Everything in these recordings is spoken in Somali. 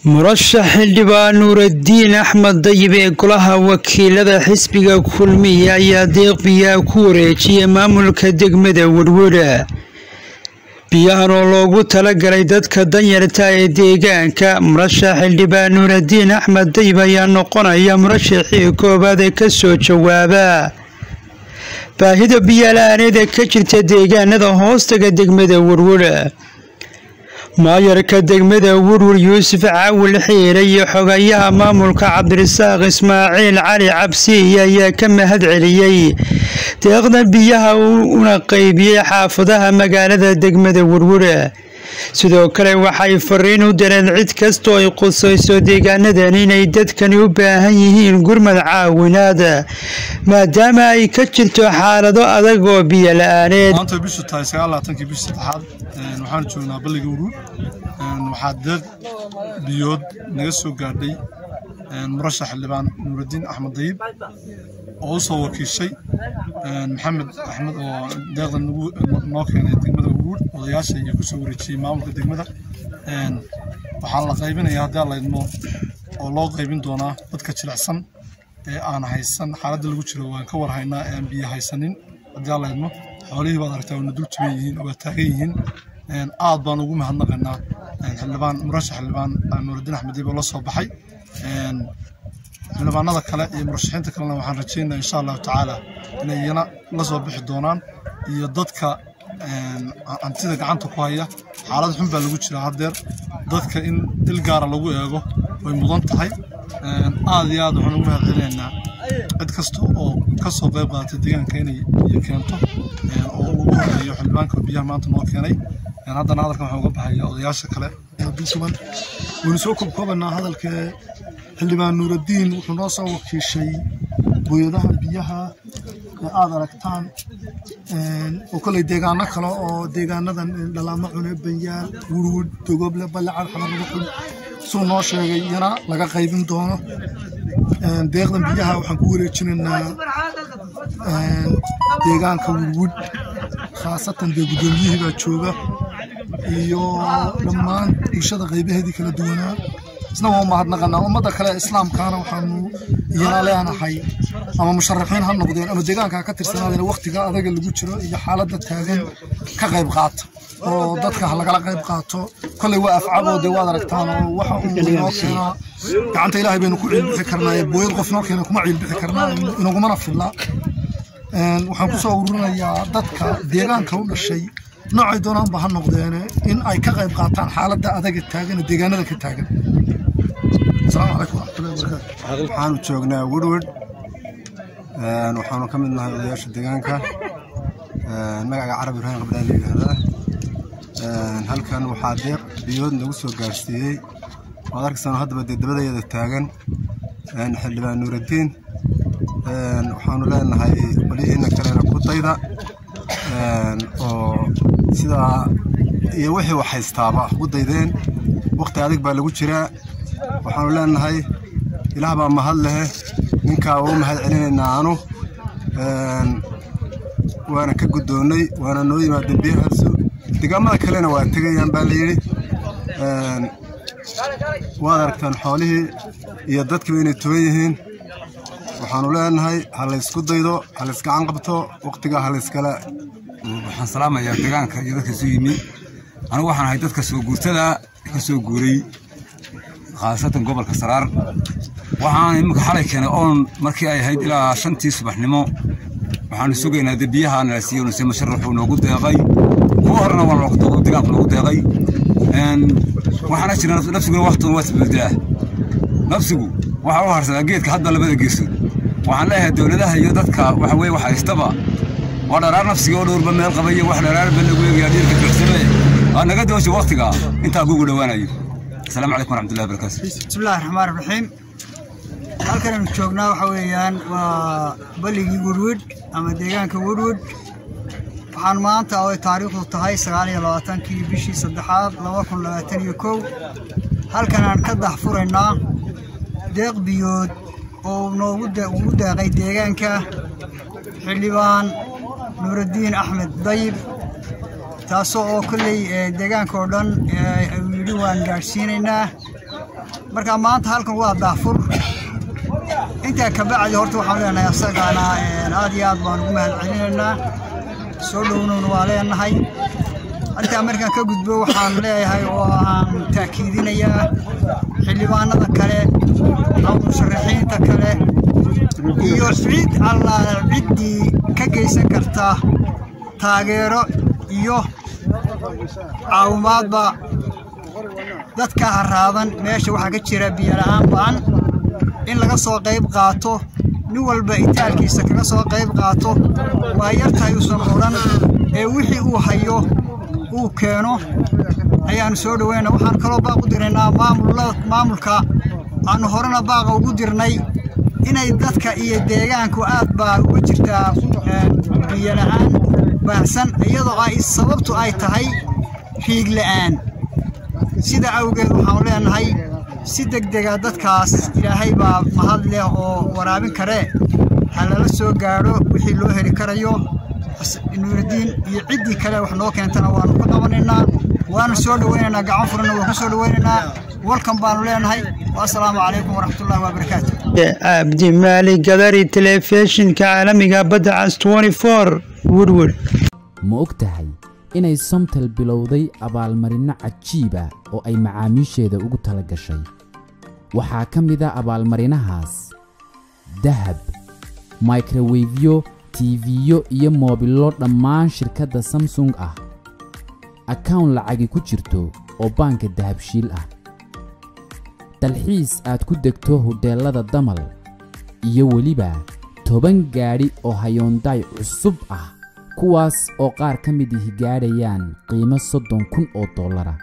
murashax xildhibaan nuuraddiin axmed dayib ee golaha wakiilada xisbiga kulmiye ayaa deeq biyaha ku wareejiyay maamulka degmada werwera biyahan oo loogu talagalay dadka danyarta ee deegaanka murashax xildhibaan nuuraddiin axmed dayib ayaa noqonaya murashaxii koowaad ee kasoo jawaaba baahida biyala-aaneeda ka jirta deegaanada hoostaga degmada werwera maayarka degmada werwer yuusuf caawil xiire iyo xogayaha maamulka cabdirasaaq ismaaciil cali cabsiiye ayaa ka mahad celiyey deeqda biyaha una qeybiyey xaafadaha magaalada degmada werwera sidoo kale waxay fariin u dareen cid kastoo ay qusayso deegaanadan inay dadkani u baahan yihiin gurmad caawinaada maadaama ay ka jirto xaalado adag oo biyo la-aaneed maanta bishu tahay sagaalaaatankii bishii saddexaad waxaan joognaa balliga uruur waxaa deeq biyood naga soo gaadhay murashax xildhibaan nuuraddiin axmed dayib oo u soo wakiishay maxamed axmed oo deeqda noo keenay degmada uruur odayaasha iyo kusoo wareejiyey maamulka degmada waxaa la qaybinaya haddii aan laydmo oo loo qaybin doonaa dadka jilicsan ee aan haysan xaaladda lagu jiro waan ka warhaynaa ee aan biyo haysanin haddii aan laydmo xoolihii baad aragtaa wana dul tuban yihiin waa taagan yihiin aad baan ugu mahadnaqaynaa xildhibaan murashax xildhibaan nuuraddiin axmed dayib oo la soo baxay xildhibaanada kale iyo murashaxiinta kalena waxaan rajaynaa insha allahu tacaala inay iyana la soo bixi doonaan iyo dadka hantida gacanta ku haya xaalad xun baa lagu jiraa haddeer dadka in il gaara lagu eego way mudan tahay aad iyo aad waxaan ugu mahad celinaynaa cid kasta oo ka soo qayb qaadatay deegaanka inay biyo keento oo ugu horeeyo xildhibaanka biyaha maanta noo keenay haddana hadalkan waxaan uga baxaya odayaasha kale sugan waynu soo koobkoobanaa hadalka xildhibaan nuuraddiin wuxuu noo soo wakiishay booyadaha biyaha ee aad aragtaan oo koley deegaano kale oo deegaanadan dhalaamo cune banyaal wurwud dogoble ballecad xamarnimo xun suu noo sheegay iyana laga qaybin doono deeqdan biyaha waxaan ku wareejinaynaa deegaanka wurwud khaasatan dee guddoomiyihii baa jooga iyo dhammaan bulshada qaybaheedii kala duwanaa isna waa u mahadnaqanaa ummadda kale islaamkaana waxaanu iyana leenahay ama musharaxiin ha noqdeen ama deegaanka ha ka tirsanaadeen wakhtiga adaga lagu jiro iyo xaaladda taagan ka qayb qaata oo dadka ha lagala qayb qaato kolley waa afcaboo dee waad aragtaan oo waxa uu noo keenaa gacanta ilaahay baynu ku ciilbixi karnaa booyad qof noo keena kuma ciilbixi karnaa inagumana filla waxaan ku soo ururinayaa dadka deegaanka u dhashay noocay doonaanba ha noqdeene in ay ka qayb qaataan xaaladda adaga taagan ee deegaanada ka taagan asalaamu calaykum waraxmatullahi wabarakaatu waxaanu joognaa werwed waxaanu ka mid nahay odayaasha deegaanka magaca carab ibraahim qabdaan la yidhaahdaa halkan waxaa deeq biyood nagu soo gaarsiiyey waad arkaysaan haddaba dee dabadeeda taagan xildhibaan nuuraddiin waxaanu leenahay qolyihiina kalena ku dayda oo sidaa iyo wixii wax haystaaba ugu daydeen wakhti adig baa lagu jiraa waxaanu leenahay ilaah baa mahad lehe ninkaa waa u mahad celinaynaa anu waana ka guddoonnay waana noo yimaadeen biyahaasu deegaamada kalena waa tegayaan baa layidhi waad aragtaan xoolihii iyo dadkiiba inay tuban yihiin waxaanu leenahay ha laysku daydo ha laysgacan qabto wakhtigaa ha layskala waxaan salaamayaa deegaanka iyo dadka isu yimi anigu waxaan ahay dadka soo guurtada ka soo guuray khaasatan gobolka saraar waxaan iminka xalay keenay oon markii ay ahayd ilaa shantii subaxnimo waxaanu sugaynaa de biyaha nala siiyo nuse masharaxuu noogu deeqay kuwa horena waa deegaanku noogu deeqay waxaana jira nafsiguna waktigan waa isbeddelaa nafsigu waxaa u harsadaa geedka hadda labada geesood waxaan leeyahay dowladaha iyo dadka waxa weye wax haystaba waa dharaar nafsiga oo dhowrba meel qabaya wax dharaarba lagu eegaya dhiirka bixsame waa naga doosha waktiga intaa kugu dhowaanayo asalaamu calaykum waraxmatullahi wabarakaatu bismillahi raxmaan raxiim halkanaynu joognaa waxa weeyaan waa balligii werwed ama deegaanka werwed waxaan maanta oo ay taariikhdu tahay sagaal iyo labaatankii bishii saddexaad laba kun labaatan iyo kow halkanaan ka daxfuraynaa deeq biyood oo noogu ugu deeqay deegaanka xildhibaan nuuraddiin axmed dayib taasoo oo kolley deegaanka oo dhan uu yidhi waan gaadhsiinaynaa marka maanta halkan waa daafur intaa ka bacdi horta waxaan leenahay asagana aad iyo aad baan ugu mahad celinaynaa soo dhownowna waa leenahay intaa markaan ka gudbo waxaan leeyahay oo aan taakiidinayaa xildhibaanada kale ama musharaxiinta kale iyo cid alla ciddii ka geysan karta taageero iyo caawimaadba dadka haraadan meesha waxaa ka jira biyola'aan ba'an in laga soo qayb qaato nin walba itaalkiisa kaga soo qayb qaato waa yartahay uusan odhan ee wixii uu hayo uu keeno ayaannu soo dhoweyna waxaan kaloo baaq u diraynaa maamulka aannu horena baaqa ugu dirnay inay dadka iyo deegaanku aad baa uga jirtaa biyola'aan baahsan iyadoo ay sababtu ay tahay riig la'aan sida awgeed waxaanu leenahay si degdega dadkaas ilaahay baa mahad leh oo waraabin karee ha lala soo gaadho wixii loo heli karayo nuuridiin iyo ciddii kale wax noo keentana waanu ka qabanaynaa waanu soo dhoweynaynaa gacan furanna waan ku soo dhoweynaynaa walkan baanu leenahay wasalaamu calaykum waraxmatullahi wabarakaatu cabdi maali gadari telefishinka caalamiga badda cas woodwood ma og tahay inay somtel bilowday abaalmarinno cajiiba oo ay macaamiisheeda ugu tala gashay waxaa ka mid a abaalmarinahaas dahab microwefyo tiifiyo iyo moobillo dhammaan shirkadda samsung ah akawn lacagi ku jirto oo baanka dahabshiil ah dalxiis aad ku degto hodheellada damal iyo weliba toban gaadhi oo hayoondaay cusub ah kuwaas oo qaar ka mid ihi gaadhayaan qiimo soddon kun oo dollara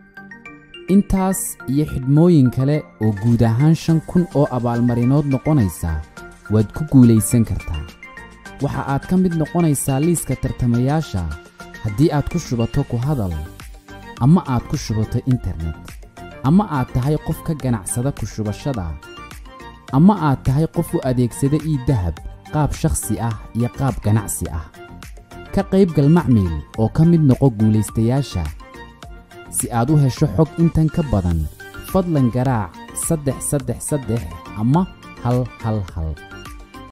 intaas iyo xidhmooyin kale oo guud ahaan shan kun oo abaalmarinood noqonaysa waad ku guulaysan kartaa waxa aad ka mid noqonaysaa liiska tartamayaasha haddii aad ku shubato ku hadal ama aad ku shubato internet ama aad tahay qof ka ganacsada ku shubashada ama aad tahay qof u adeegsada ii dahab qaab shakhsi ah iyo qaab ganacsi ah ka qaybgal macmiil oo ka mid noqo guulaystayaasha si aad u hesho xog intan ka badan fadlan garaac saddex saddex saddex ama hal hal hal